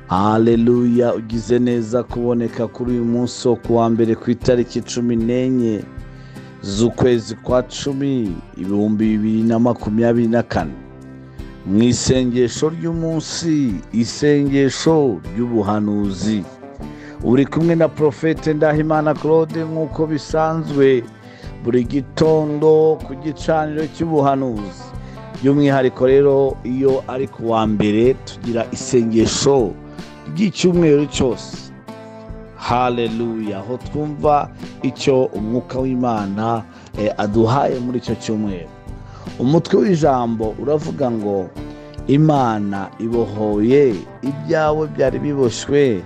haleluya ugize neza kuboneka kuri uyu munsi wo kuwa mbere ku itariki cumi n'enye z'ukwezi kwa cumi ibihumbi bibiri na makumyabiri na kane mu isengesho ry'umunsi isengesho ry'ubuhanuzi uri kumwe na porofete ndahimana claude nk'uko bisanzwe buri gitondo ku gicaniro cy'ubuhanuzi by'umwihariko rero iyo ari ku wa mbere tugira isengesho ry'icyumweru cyose haleluya aho twumva icyo umwuka w'imana aduhaye muri icyo cyumweru umutwe w'ijambo uravuga ngo imana ibohoye ibyawe byari biboshywe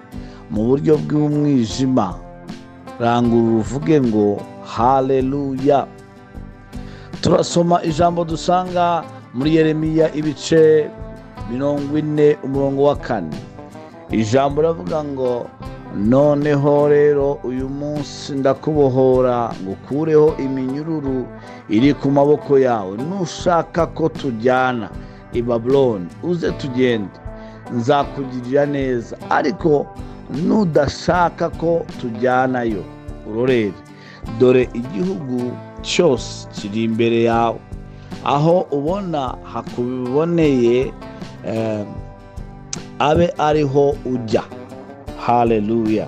mu buryo bw'umwijima rangurura uvuge ngo haleluya turasoma ijambo dusanga muri yeremiya ibice mirongo ine umurongo wa kane ijambo ravuga ngo noneho rero uyu munsi ndakubohora ngo ukureho iminyururu iri ku maboko yawe nushaka ko tujyana i babuloni uze tugende nzakugirira neza ariko nudashaka ko tujyanayo urorere dore igihugu cyose kiri imbere yawe aho ubona hakuboneye abe ariho ujya haleluya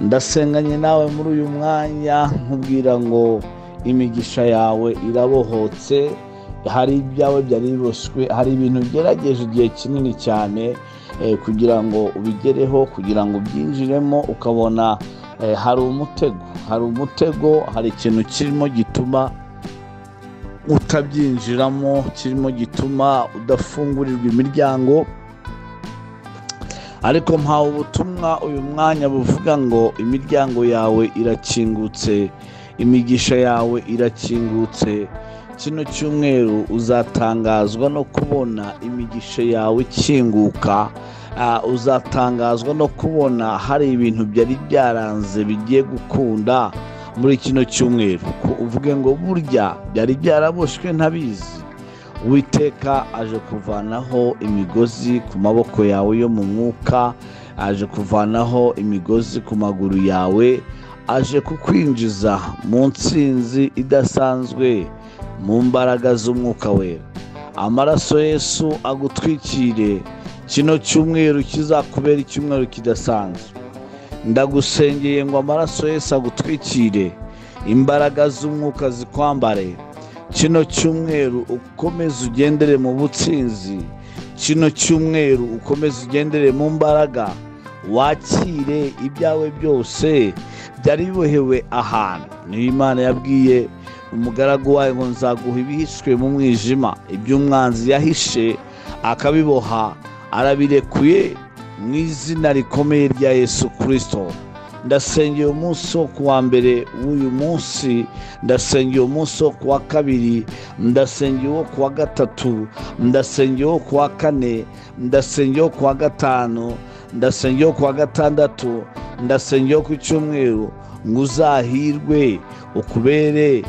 ndasenganye nawe muri uyu mwanya nkubwira ngo imigisha yawe irabohotse hari ibyawe byari biboshywe hari ibintu ugerageje igihe kinini cyane kugira ngo ubigereho kugira ngo ubyinjiremo ukabona hari umutego hari umutego hari ikintu kirimo gituma utabyinjiramo kirimo gituma udafungurirwa imiryango ariko mpawe ubutumwa uyu mwanya buvuga ngo imiryango yawe irakingutse imigisha yawe irakingutse kino cyumweru uzatangazwa no kubona imigisha yawe ikinguka uzatangazwa no kubona hari ibintu byari byaranze bigiye gukunda muri kino cyumweru uvuge ngo burya byari byaraboshywe ntabizi witeka aje kuvanaho imigozi ku maboko yawe yo mu mwuka aje kuvanaho imigozi ku maguru yawe aje kukwinjiza mu nsinzi idasanzwe mu mbaraga z'umwuka wera amaraso yesu agutwikire kino cyumweru kizakubera icyumweru kidasanzwe ndagusengeye ngo amaraso yose agutwikire imbaraga z'umwuka zikwambare kino cyumweru ukomeze ugendere mu butsinzi kino cyumweru ukomeze ugendere mu mbaraga wakire ibyawe byose byari bibohewe ahantu niyo imana yabwiye umugaragu wayo ngo nzaguha ibihishwe mu mwijima iby'umwanzi yahishe akabiboha arabirekuye mu izina rikomeye rya yesu kirisito ndasengeye umunsi wo kuwa mbere w'uyu munsi ndasengeye umunsi wo kuwa kabiri ndasengeye uwo kuwa gatatu ndasengeye uwo kuwa kane ndasengeye uwo kuwa gatanu ndasengeye uwo kuwa gatandatu ndasengeye uwo ku cyumweru ngo uzahirwe ukubere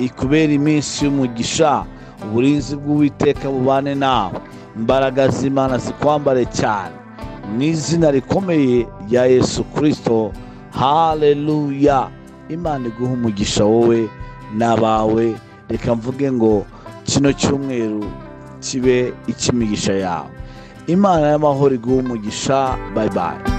ikubere iminsi y'umugisha uburinzi bw'uwiteka bubane nawe imbaraga z'imana zikwambare cyane mu izina rikomeye rya yesu kirisito haleluya imana iguha umugisha wowe n'abawe reka mvuge ngo kino cyumweru kibe icy'imigisha yawe imana y'amahoro iguha umugisha bayibaye